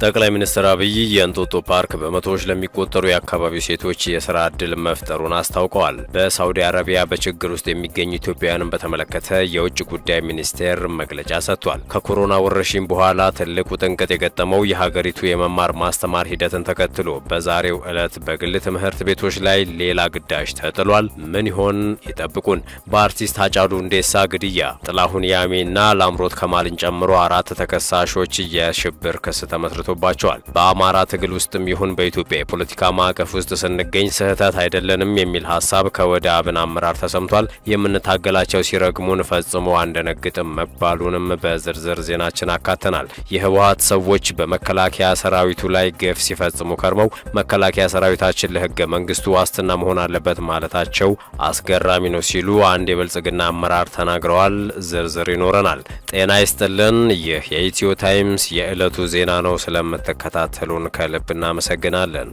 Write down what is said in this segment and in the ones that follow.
ጠቅላይ ሚኒስትር አብይ የእንጦጦ ፓርክ በመቶዎች ለሚቆጠሩ የአካባቢው ሴቶች የስራ ዕድል መፍጠሩን አስታውቀዋል። በሳውዲ አረቢያ በችግር ውስጥ የሚገኙ ኢትዮጵያውያንን በተመለከተ የውጭ ጉዳይ ሚኒስቴር መግለጫ ሰጥቷል። ከኮሮና ወረርሽኝ በኋላ ትልቁ ጥንቅጥ የገጠመው የሀገሪቱ የመማር ማስተማር ሂደትን ተከትሎ በዛሬው ዕለት በግል ትምህርት ቤቶች ላይ ሌላ ግዳጅ ተጥሏል። ምን ይሆን? ይጠብቁን። በአርቲስት ሃጫሉ ሁንዴሳ ግድያ ጥላሁን ያሜና ላምሮት ከማልን ጨምሮ አራት ተከሳሾች የሽብር ክስ ተመስርቶባቸዋል። በአማራ ትግል ውስጥም ይሁን በኢትዮጵያ የፖለቲካ ማዕቀፍ ውስጥ ስንገኝ ስህተት አይደለንም የሚል ሀሳብ ከወደ አብን አመራር ተሰምቷል። የምንታገላቸው ሲረግሙን ፈጽሞ አንደነግጥም መባሉንም በዝርዝር ዜናችን አካተናል። የህወሀት ሰዎች በመከላከያ ሰራዊቱ ላይ ግፍ ሲፈጽሙ ከርመው መከላከያ ሰራዊታችን ለህገ መንግስቱ ዋስትና መሆን አለበት ማለታቸው አስገራሚ ነው ሲሉ አንድ የብልጽግና አመራር ተናግረዋል። ዝርዝር ይኖረናል። ጤና ይስጥልን። ይህ የኢትዮ ታይምስ የዕለቱ ዜና ነው። ስለምትከታተሉን ከልብ እናመሰግናለን።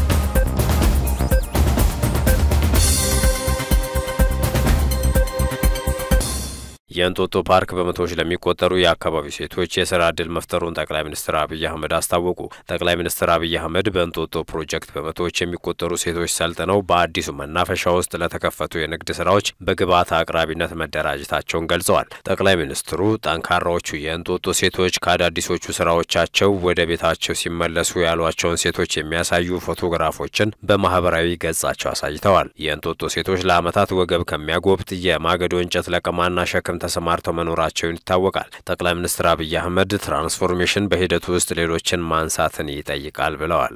የእንጦጦ ፓርክ በመቶዎች ለሚቆጠሩ የአካባቢው ሴቶች የስራ ዕድል መፍጠሩን ጠቅላይ ሚኒስትር አብይ አህመድ አስታወቁ። ጠቅላይ ሚኒስትር አብይ አህመድ በእንጦጦ ፕሮጀክት በመቶዎች የሚቆጠሩ ሴቶች ሰልጥነው በአዲሱ መናፈሻ ውስጥ ለተከፈቱ የንግድ ስራዎች በግብዓት አቅራቢነት መደራጀታቸውን ገልጸዋል። ጠቅላይ ሚኒስትሩ ጠንካራዎቹ የእንጦጦ ሴቶች ከአዳዲሶቹ ስራዎቻቸው ወደ ቤታቸው ሲመለሱ ያሏቸውን ሴቶች የሚያሳዩ ፎቶግራፎችን በማህበራዊ ገጻቸው አሳይተዋል። የእንጦጦ ሴቶች ለዓመታት ወገብ ከሚያጎብጥ የማገዶ እንጨት ለቀማና ሸክም ተሰማርተው መኖራቸውን ይታወቃል። ጠቅላይ ሚኒስትር አብይ አህመድ ትራንስፎርሜሽን በሂደቱ ውስጥ ሌሎችን ማንሳትን ይጠይቃል ብለዋል።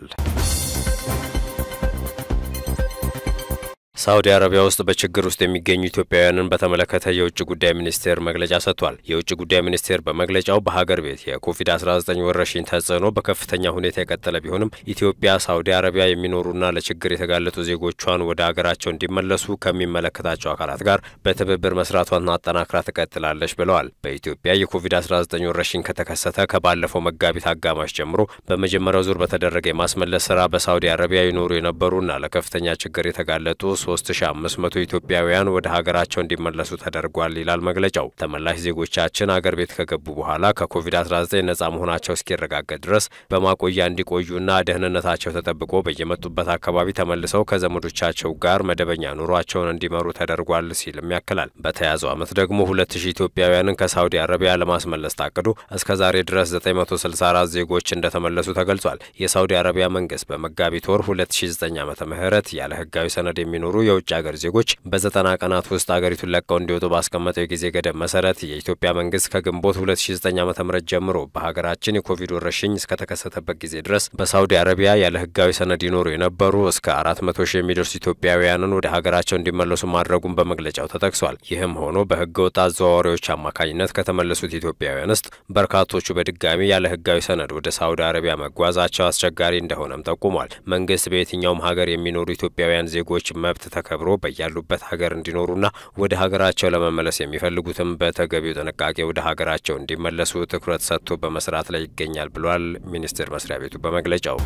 ሳውዲ አረቢያ ውስጥ በችግር ውስጥ የሚገኙ ኢትዮጵያውያንን በተመለከተ የውጭ ጉዳይ ሚኒስቴር መግለጫ ሰጥቷል። የውጭ ጉዳይ ሚኒስቴር በመግለጫው በሀገር ቤት የኮቪድ-19 ወረርሽኝ ተጽዕኖ በከፍተኛ ሁኔታ የቀጠለ ቢሆንም ኢትዮጵያ ሳውዲ አረቢያ የሚኖሩና ለችግር የተጋለጡ ዜጎቿን ወደ ሀገራቸው እንዲመለሱ ከሚመለከታቸው አካላት ጋር በትብብር መስራቷን አጠናክራ ትቀጥላለች ብለዋል። በኢትዮጵያ የኮቪድ-19 ወረርሽኝ ከተከሰተ ከባለፈው መጋቢት አጋማሽ ጀምሮ በመጀመሪያው ዙር በተደረገ የማስመለስ ስራ በሳውዲ አረቢያ ይኖሩ የነበሩና ለከፍተኛ ችግር የተጋለጡ 3500 ኢትዮጵያውያን ወደ ሀገራቸው እንዲመለሱ ተደርጓል ይላል መግለጫው። ተመላሽ ዜጎቻችን አገር ቤት ከገቡ በኋላ ከኮቪድ-19 ነጻ መሆናቸው እስኪረጋገጥ ድረስ በማቆያ እንዲቆዩና ደህንነታቸው ተጠብቆ በየመጡበት አካባቢ ተመልሰው ከዘመዶቻቸው ጋር መደበኛ ኑሯቸውን እንዲመሩ ተደርጓል ሲልም ያክላል። በተያዘው ዓመት ደግሞ 2000 ኢትዮጵያውያንን ከሳውዲ አረቢያ ለማስመለስ ታቅዶ እስከ ዛሬ ድረስ 964 ዜጎች እንደተመለሱ ተገልጿል። የሳውዲ አረቢያ መንግስት በመጋቢት ወር 2009 ዓመተ ምህረት ያለ ህጋዊ ሰነድ የሚኖሩ የውጭ ሀገር ዜጎች በዘጠና ቀናት ውስጥ አገሪቱን ለቀው እንዲወጡ ባስቀመጠው የጊዜ ገደብ መሰረት የኢትዮጵያ መንግስት ከግንቦት 2009 ዓ ም ጀምሮ በሀገራችን የኮቪድ ወረርሽኝ እስከተከሰተበት ጊዜ ድረስ በሳውዲ አረቢያ ያለ ህጋዊ ሰነድ ይኖሩ የነበሩ እስከ 400 ሺህ የሚደርሱ ኢትዮጵያውያንን ወደ ሀገራቸው እንዲመለሱ ማድረጉን በመግለጫው ተጠቅሷል። ይህም ሆኖ በህገ ወጥ አዘዋዋሪዎች አማካኝነት ከተመለሱት ኢትዮጵያውያን ውስጥ በርካቶቹ በድጋሚ ያለ ህጋዊ ሰነድ ወደ ሳውዲ አረቢያ መጓዛቸው አስቸጋሪ እንደሆነም ጠቁሟል። መንግስት በየትኛውም ሀገር የሚኖሩ ኢትዮጵያውያን ዜጎች መብት ተከብሮ በያሉበት ሀገር እንዲኖሩና ወደ ሀገራቸው ለመመለስ የሚፈልጉትም በተገቢው ጥንቃቄ ወደ ሀገራቸው እንዲመለሱ ትኩረት ሰጥቶ በመስራት ላይ ይገኛል ብሏል ሚኒስቴር መስሪያ ቤቱ በመግለጫው።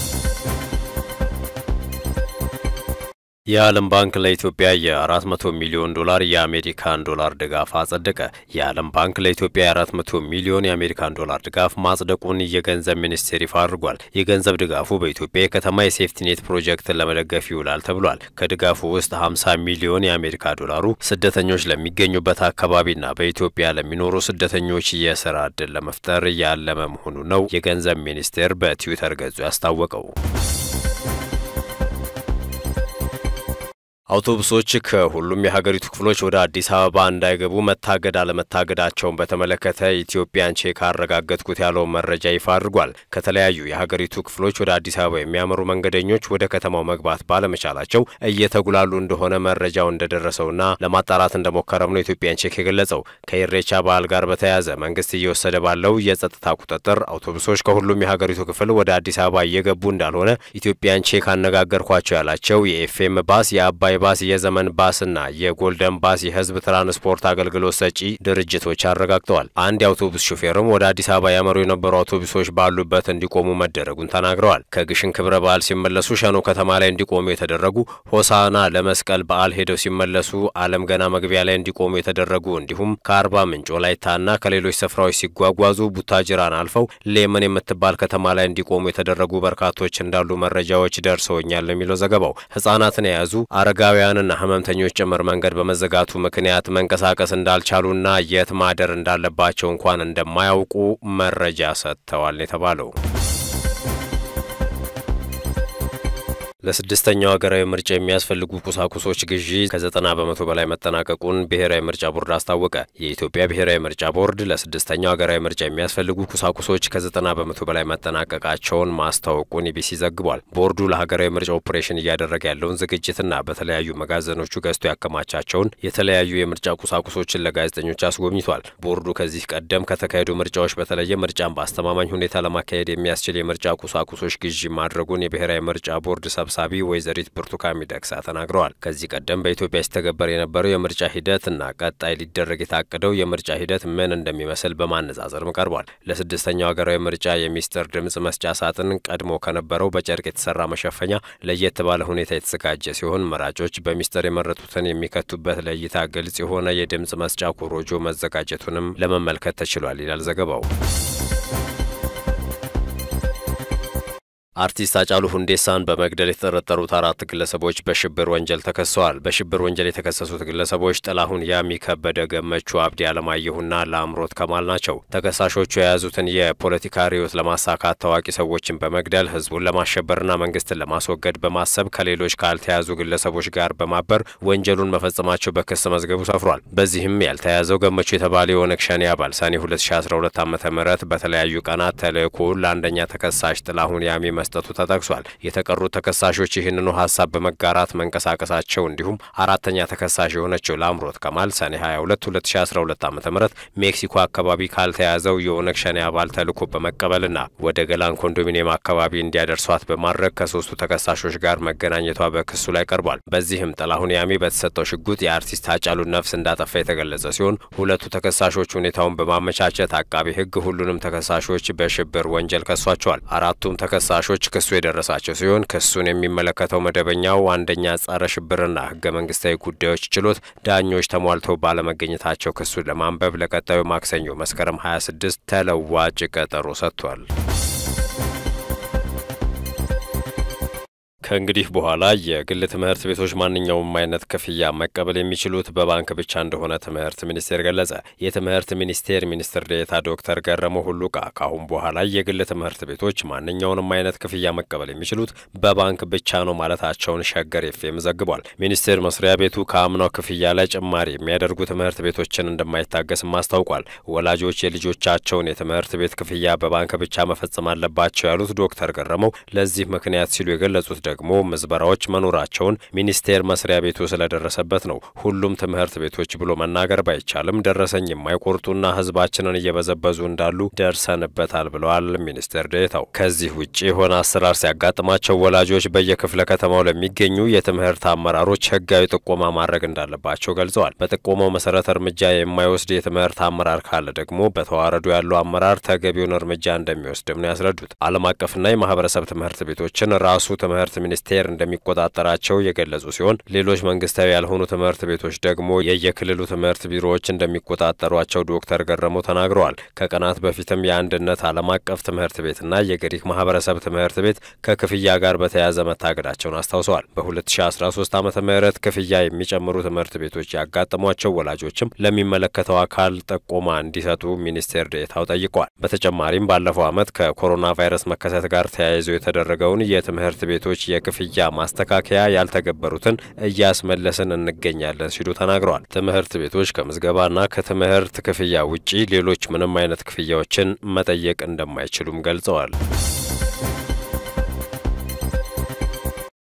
የዓለም ባንክ ለኢትዮጵያ የ400 ሚሊዮን ዶላር የአሜሪካን ዶላር ድጋፍ አጸደቀ። የዓለም ባንክ ለኢትዮጵያ የ400 ሚሊዮን የአሜሪካን ዶላር ድጋፍ ማጽደቁን የገንዘብ ሚኒስቴር ይፋ አድርጓል። የገንዘብ ድጋፉ በኢትዮጵያ የከተማ የሴፍቲኔት ፕሮጀክትን ለመደገፍ ይውላል ተብሏል። ከድጋፉ ውስጥ 50 ሚሊዮን የአሜሪካ ዶላሩ ስደተኞች ለሚገኙበት አካባቢና በኢትዮጵያ ለሚኖሩ ስደተኞች የስራ ዕድል ለመፍጠር ያለመ መሆኑ ነው የገንዘብ ሚኒስቴር በትዊተር ገጹ ያስታወቀው። አውቶቡሶች ከሁሉም የሀገሪቱ ክፍሎች ወደ አዲስ አበባ እንዳይገቡ መታገድ አለመታገዳቸውን በተመለከተ ኢትዮጵያን ቼክ አረጋገጥኩት ያለውን መረጃ ይፋ አድርጓል። ከተለያዩ የሀገሪቱ ክፍሎች ወደ አዲስ አበባ የሚያመሩ መንገደኞች ወደ ከተማው መግባት ባለመቻላቸው እየተጉላሉ እንደሆነ መረጃው እንደደረሰውና ለማጣራት እንደሞከረም ነው ኢትዮጵያን ቼክ የገለጸው። ከኢሬቻ በዓል ጋር በተያያዘ መንግስት እየወሰደ ባለው የጸጥታ ቁጥጥር አውቶቡሶች ከሁሉም የሀገሪቱ ክፍል ወደ አዲስ አበባ እየገቡ እንዳልሆነ ኢትዮጵያን ቼክ አነጋገርኳቸው ያላቸው የኤፍኤም ባስ የአባይ ሰማያዊ ባስ፣ የዘመን ባስና የጎልደን ባስ የህዝብ ትራንስፖርት አገልግሎት ሰጪ ድርጅቶች አረጋግጠዋል። አንድ የአውቶቡስ ሹፌርም ወደ አዲስ አበባ ያመሩ የነበሩ አውቶቡሶች ባሉበት እንዲቆሙ መደረጉን ተናግረዋል። ከግሽን ክብረ በዓል ሲመለሱ ሸኖ ከተማ ላይ እንዲቆሙ የተደረጉ፣ ሆሳና ለመስቀል በዓል ሄደው ሲመለሱ አለም ገና መግቢያ ላይ እንዲቆሙ የተደረጉ እንዲሁም ከአርባ ምንጭ ወላይታና ከሌሎች ስፍራዎች ሲጓጓዙ ቡታጅራን አልፈው ሌመን የምትባል ከተማ ላይ እንዲቆሙ የተደረጉ በርካቶች እንዳሉ መረጃዎች ደርሰውኛል የሚለው ዘገባው ህጻናትን የያዙ አረጋውያንና ህመምተኞች ጭምር መንገድ በመዘጋቱ ምክንያት መንቀሳቀስ እንዳልቻሉና የት ማደር እንዳለባቸው እንኳን እንደማያውቁ መረጃ ሰጥተዋል የተባለው ለስድስተኛው ሀገራዊ ምርጫ የሚያስፈልጉ ቁሳቁሶች ግዢ ከዘጠና በመቶ በላይ መጠናቀቁን ብሔራዊ ምርጫ ቦርድ አስታወቀ። የኢትዮጵያ ብሔራዊ ምርጫ ቦርድ ለስድስተኛው ሀገራዊ ምርጫ የሚያስፈልጉ ቁሳቁሶች ከዘጠና በመቶ በላይ መጠናቀቃቸውን ማስታወቁን ኢቢሲ ዘግቧል። ቦርዱ ለሀገራዊ ምርጫ ኦፕሬሽን እያደረገ ያለውን ዝግጅትና በተለያዩ መጋዘኖቹ ገዝቶ ያከማቻቸውን የተለያዩ የምርጫ ቁሳቁሶችን ለጋዜጠኞች አስጎብኝቷል። ቦርዱ ከዚህ ቀደም ከተካሄዱ ምርጫዎች በተለየ ምርጫን በአስተማማኝ ሁኔታ ለማካሄድ የሚያስችል የምርጫ ቁሳቁሶች ግዢ ማድረጉን የብሔራዊ ምርጫ ቦርድ ሰብ ሰብሳቢ ወይዘሪት ብርቱካን ሚደቅሳ ተናግረዋል። ከዚህ ቀደም በኢትዮጵያ ሲተገበር የነበረው የምርጫ ሂደት እና ቀጣይ ሊደረግ የታቀደው የምርጫ ሂደት ምን እንደሚመስል በማነጻጸርም ቀርቧል። ለስድስተኛው ሀገራዊ ምርጫ የሚስጥር ድምጽ መስጫ ሳጥን ቀድሞ ከነበረው በጨርቅ የተሰራ መሸፈኛ ለየት ባለ ሁኔታ የተዘጋጀ ሲሆን መራጮች በሚስጥር የመረጡትን የሚከቱበት ለእይታ ግልጽ የሆነ የድምጽ መስጫ ኮሮጆ መዘጋጀቱንም ለመመልከት ተችሏል ይላል ዘገባው። አርቲስት ሃጫሉ ሁንዴሳን በመግደል የተጠረጠሩት አራት ግለሰቦች በሽብር ወንጀል ተከሰዋል። በሽብር ወንጀል የተከሰሱት ግለሰቦች ጥላሁን ያሚ፣ ከበደ ገመቹ፣ አብዲ አለማየሁና ለአምሮት ከማል ናቸው። ተከሳሾቹ የያዙትን የፖለቲካ ርዕዮት ለማሳካት ታዋቂ ሰዎችን በመግደል ህዝቡን ለማሸበርና መንግስትን ለማስወገድ በማሰብ ከሌሎች ካልተያዙ ግለሰቦች ጋር በማበር ወንጀሉን መፈጸማቸው በክስ መዝገቡ ሰፍሯል። በዚህም ያልተያዘው ገመቹ የተባለ የኦነግ ሸኔ አባል ሰኔ 2012 ዓ ም በተለያዩ ቀናት ተልእኮውን ለአንደኛ ተከሳሽ ጥላሁን ያሚ መስጠቱ ተጠቅሷል። የተቀሩት ተከሳሾች ይህንኑ ሀሳብ በመጋራት መንቀሳቀሳቸው እንዲሁም አራተኛ ተከሳሽ የሆነችው ለአምሮት ከማል ሰኔ 22 2012 ዓ ም ሜክሲኮ አካባቢ ካልተያዘው የኦነግ ሸኔ አባል ተልዕኮ በመቀበልና ወደ ገላን ኮንዶሚኒየም አካባቢ እንዲያደርሷት በማድረግ ከሶስቱ ተከሳሾች ጋር መገናኘቷ በክሱ ላይ ቀርቧል። በዚህም ጥላሁን ያሚ በተሰጠው ሽጉጥ የአርቲስት ሃጫሉን ነፍስ እንዳጠፋ የተገለጸ ሲሆን ሁለቱ ተከሳሾች ሁኔታውን በማመቻቸት አቃቢ ሕግ ሁሉንም ተከሳሾች በሽብር ወንጀል ከሷቸዋል። አራቱም ተከሳሾች ክሱ የደረሳቸው ሲሆን ክሱን የሚመለከተው መደበኛው አንደኛ ጸረ ሽብርና ህገ መንግስታዊ ጉዳዮች ችሎት ዳኞች ተሟልተው ባለመገኘታቸው ክሱን ለማንበብ ለቀጣዩ ማክሰኞ መስከረም 26 ተለዋጭ ቀጠሮ ሰጥቷል። ከእንግዲህ በኋላ የግል ትምህርት ቤቶች ማንኛውም አይነት ክፍያ መቀበል የሚችሉት በባንክ ብቻ እንደሆነ ትምህርት ሚኒስቴር ገለጸ። የትምህርት ሚኒስቴር ሚኒስትር ዴኤታ ዶክተር ገረመው ሁሉቃ ከአሁን በኋላ የግል ትምህርት ቤቶች ማንኛውንም አይነት ክፍያ መቀበል የሚችሉት በባንክ ብቻ ነው ማለታቸውን ሸገር ኤፍኤም ዘግቧል። ሚኒስቴር መስሪያ ቤቱ ከአምናው ክፍያ ላይ ጭማሪ የሚያደርጉ ትምህርት ቤቶችን እንደማይታገስም አስታውቋል። ወላጆች የልጆቻቸውን የትምህርት ቤት ክፍያ በባንክ ብቻ መፈጸም አለባቸው ያሉት ዶክተር ገረመው ለዚህ ምክንያት ሲሉ የገለጹት ደግሞ ምዝበራዎች መኖራቸውን ሚኒስቴር መስሪያ ቤቱ ስለደረሰበት ነው። ሁሉም ትምህርት ቤቶች ብሎ መናገር ባይቻልም ደረሰኝ የማይቆርጡና ሕዝባችንን እየበዘበዙ እንዳሉ ደርሰንበታል ብለዋል ሚኒስቴር ዴኤታው። ከዚህ ውጭ የሆነ አሰራር ሲያጋጥማቸው ወላጆች በየክፍለ ከተማው ለሚገኙ የትምህርት አመራሮች ሕጋዊ ጥቆማ ማድረግ እንዳለባቸው ገልጸዋል። በጥቆማው መሰረት እርምጃ የማይወስድ የትምህርት አመራር ካለ ደግሞ በተዋረዱ ያለው አመራር ተገቢውን እርምጃ እንደሚወስድም ነው ያስረዱት። ዓለም አቀፍና የማህበረሰብ ትምህርት ቤቶችን ራሱ ትምህርት ሚኒስቴር እንደሚቆጣጠራቸው የገለጹ ሲሆን ሌሎች መንግስታዊ ያልሆኑ ትምህርት ቤቶች ደግሞ የየክልሉ ትምህርት ቢሮዎች እንደሚቆጣጠሯቸው ዶክተር ገረመው ተናግረዋል። ከቀናት በፊትም የአንድነት ዓለም አቀፍ ትምህርት ቤትና የግሪክ ማህበረሰብ ትምህርት ቤት ከክፍያ ጋር በተያያዘ መታገዳቸውን አስታውሰዋል። በ2013 ዓ ም ክፍያ የሚጨምሩ ትምህርት ቤቶች ያጋጠሟቸው ወላጆችም ለሚመለከተው አካል ጥቆማ እንዲሰጡ ሚኒስቴር ዴኤታው ጠይቀዋል። በተጨማሪም ባለፈው ዓመት ከኮሮና ቫይረስ መከሰት ጋር ተያይዞ የተደረገውን የትምህርት ቤቶች የክፍያ ማስተካከያ ያልተገበሩትን እያስመለስን እንገኛለን ሲሉ ተናግረዋል። ትምህርት ቤቶች ከምዝገባና ከትምህርት ክፍያ ውጪ ሌሎች ምንም አይነት ክፍያዎችን መጠየቅ እንደማይችሉም ገልጸዋል።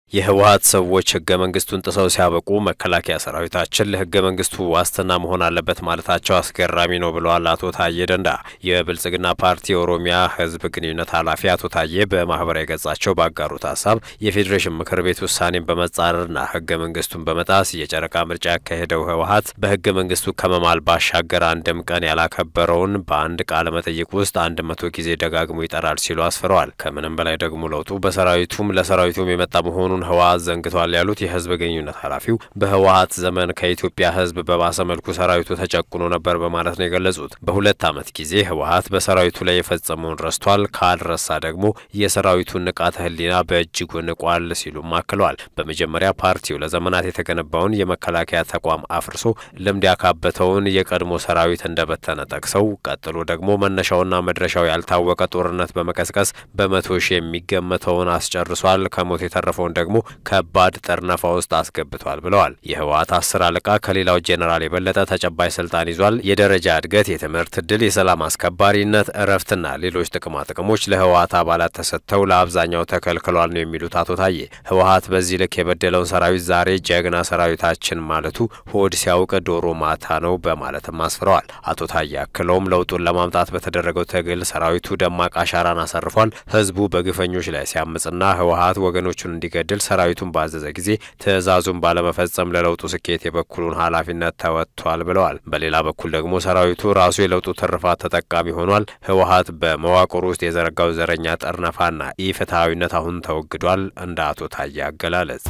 የህወሀት ሰዎች ህገ መንግስቱን ጥሰው ሲያበቁ መከላከያ ሰራዊታችን ለህገ መንግስቱ ዋስትና መሆን አለበት ማለታቸው አስገራሚ ነው ብለዋል አቶ ታዬ ደንዳ። የብልጽግና ፓርቲ የኦሮሚያ ህዝብ ግንኙነት ኃላፊ አቶ ታዬ በማህበራዊ ገጻቸው ባጋሩት ሀሳብ የፌዴሬሽን ምክር ቤት ውሳኔን በመጻረርና ህገ መንግስቱን በመጣስ የጨረቃ ምርጫ ያካሄደው ህወሀት በህገ መንግስቱ ከመማል ባሻገር አንድም ቀን ያላከበረውን በአንድ ቃለ መጠይቅ ውስጥ አንድ መቶ ጊዜ ደጋግሞ ይጠራል ሲሉ አስፍረዋል። ከምንም በላይ ደግሞ ለውጡ በሰራዊቱም ለሰራዊቱም የመጣ መሆኑን ህወሀት ዘንግቷል ያሉት የህዝብ ግንኙነት ኃላፊው በህወሀት ዘመን ከኢትዮጵያ ህዝብ በባሰ መልኩ ሰራዊቱ ተጨቁኖ ነበር በማለት ነው የገለጹት። በሁለት ዓመት ጊዜ ህወሀት በሰራዊቱ ላይ የፈጸመውን ረስቷል፣ ካልረሳ ደግሞ የሰራዊቱን ንቃተ ህሊና በእጅጉ ንቋል ሲሉም አክለዋል። በመጀመሪያ ፓርቲው ለዘመናት የተገነባውን የመከላከያ ተቋም አፍርሶ ልምድ ያካበተውን የቀድሞ ሰራዊት እንደበተነ ጠቅሰው ቀጥሎ ደግሞ መነሻውና መድረሻው ያልታወቀ ጦርነት በመቀስቀስ በመቶ ሺህ የሚገመተውን አስጨርሷል። ከሞት የተረፈውን ደግሞ ከባድ ጠርነፋ ውስጥ አስገብቷል ብለዋል። የህወሀት አስር አለቃ ከሌላው ጄኔራል የበለጠ ተጨባጭ ስልጣን ይዟል። የደረጃ እድገት፣ የትምህርት እድል፣ የሰላም አስከባሪነት፣ እረፍትና ሌሎች ጥቅማ ጥቅሞች ለህወሀት አባላት ተሰጥተው ለአብዛኛው ተከልክሏል ነው የሚሉት አቶ ታዬ። ህወሀት በዚህ ልክ የበደለውን ሰራዊት ዛሬ ጀግና ሰራዊታችን ማለቱ ሆድ ሲያውቅ ዶሮ ማታ ነው በማለትም አስፍረዋል። አቶ ታዬ አክለውም ለውጡን ለማምጣት በተደረገው ትግል ሰራዊቱ ደማቅ አሻራን አሳርፏል። ህዝቡ በግፈኞች ላይ ሲያምጽና ህወሀት ወገኖቹን እንዲገድል ሰራዊቱን ባዘዘ ጊዜ ትዕዛዙን ባለመፈጸም ለለውጡ ስኬት የበኩሉን ኃላፊነት ተወጥቷል ብለዋል። በሌላ በኩል ደግሞ ሰራዊቱ ራሱ የለውጡ ትርፋት ተጠቃሚ ሆኗል። ህወሀት በመዋቅሩ ውስጥ የዘረጋው ዘረኛ ጠርነፋና ኢፍትሐዊነት አሁን ተወግዷል። እንደ አቶ ታዬ አገላለጽ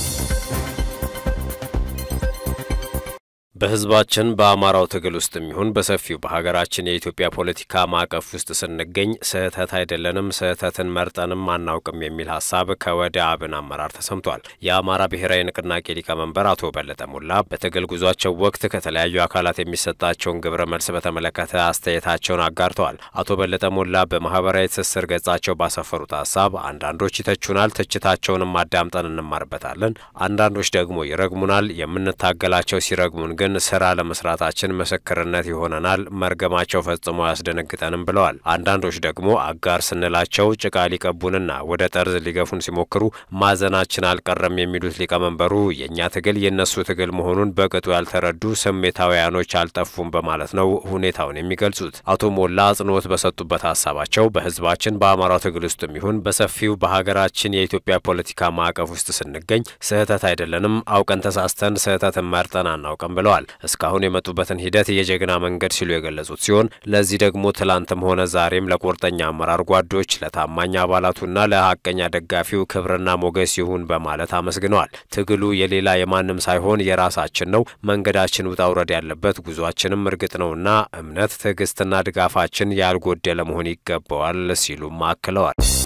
በህዝባችን በአማራው ትግል ውስጥ የሚሆን በሰፊው በሀገራችን የኢትዮጵያ ፖለቲካ ማዕቀፍ ውስጥ ስንገኝ ስህተት አይደለንም፣ ስህተትን መርጠንም አናውቅም የሚል ሀሳብ ከወደ አብን አመራር ተሰምቷል። የአማራ ብሔራዊ ንቅናቄ ሊቀመንበር አቶ በለጠ ሞላ በትግል ጉዟቸው ወቅት ከተለያዩ አካላት የሚሰጣቸውን ግብረ መልስ በተመለከተ አስተያየታቸውን አጋርተዋል። አቶ በለጠ ሞላ በማህበራዊ ትስስር ገጻቸው ባሰፈሩት ሀሳብ አንዳንዶች ይተቹናል፣ ትችታቸውንም አዳምጠን እንማርበታለን። አንዳንዶች ደግሞ ይረግሙናል። የምንታገላቸው ሲረግሙን ግን ስራ ለመስራታችን ምስክርነት ይሆነናል። መርገማቸው ፈጽሞ አያስደነግጠንም ብለዋል። አንዳንዶች ደግሞ አጋር ስንላቸው ጭቃ ሊቀቡንና ወደ ጠርዝ ሊገፉን ሲሞክሩ ማዘናችን አልቀረም የሚሉት ሊቀመንበሩ የእኛ ትግል የእነሱ ትግል መሆኑን በቅጡ ያልተረዱ ስሜታውያኖች አልጠፉም በማለት ነው ሁኔታውን የሚገልጹት። አቶ ሞላ አጽንኦት በሰጡበት ሀሳባቸው በህዝባችን በአማራው ትግል ውስጥ የሚሆን በሰፊው በሀገራችን የኢትዮጵያ ፖለቲካ ማዕቀፍ ውስጥ ስንገኝ ስህተት አይደለንም፣ አውቀን ተሳስተን ስህተትን መርጠን አናውቅም ብለዋል። እስካሁን የመጡበትን ሂደት የጀግና መንገድ ሲሉ የገለጹት ሲሆን ለዚህ ደግሞ ትላንትም ሆነ ዛሬም ለቁርጠኛ አመራር ጓዶች፣ ለታማኝ አባላቱና ለሀቀኛ ደጋፊው ክብርና ሞገስ ይሁን በማለት አመስግነዋል። ትግሉ የሌላ የማንም ሳይሆን የራሳችን ነው። መንገዳችን ውጣ ውረድ ያለበት ጉዟችንም እርግጥ ነውና እምነት፣ ትዕግስትና ድጋፋችን ያልጎደለ መሆን ይገባዋል ሲሉም አክለዋል።